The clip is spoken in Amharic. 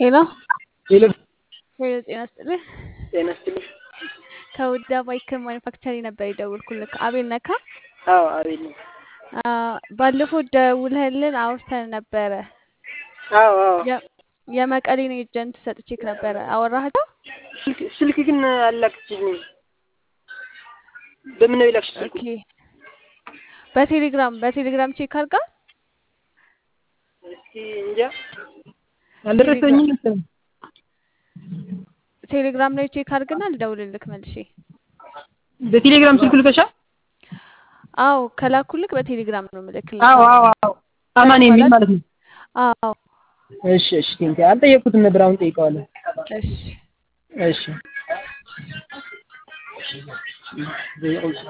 ሄሎ ሄሎ ሄሎ፣ ጤና ይስጥልኝ። ጤና ይስጥልኝ። ከውዳ ባይክል ማኒፋክቸሪ ነበር የደወልኩልህ። አቤል ነካ? አዎ አቤል ነኝ። ባለፈው ደውለህልን አውርተን ነበረ። አዎ አዎ የ- የመቀሌን ኤጀንት ሰጥቼክ ነበረ። አወራሃቸው? ስልክ ስልክ ግን አላክችኝም። በምን ነው የላክሽ ስልኩ? ኦኬ። በቴሌግራም በቴሌግራም ቼክ አድርጋ እስኪ እንጃ አልደረሰኝም መሰለኝ። ቴሌግራም ላይ ቼክ አድርግና ልደውልልክ መልሼ። በቴሌግራም ስልክ ልከሻል? አዎ ከላኩልክ በቴሌግራም ነው ምልክልህ። አዎ አዎ አዎ አማን የሚል ማለት ነው። አዎ እሺ እሺ ቴንክ አልጠየቅኩትም ነበር። አሁን ጠይቀዋለሁ። እሺ እሺ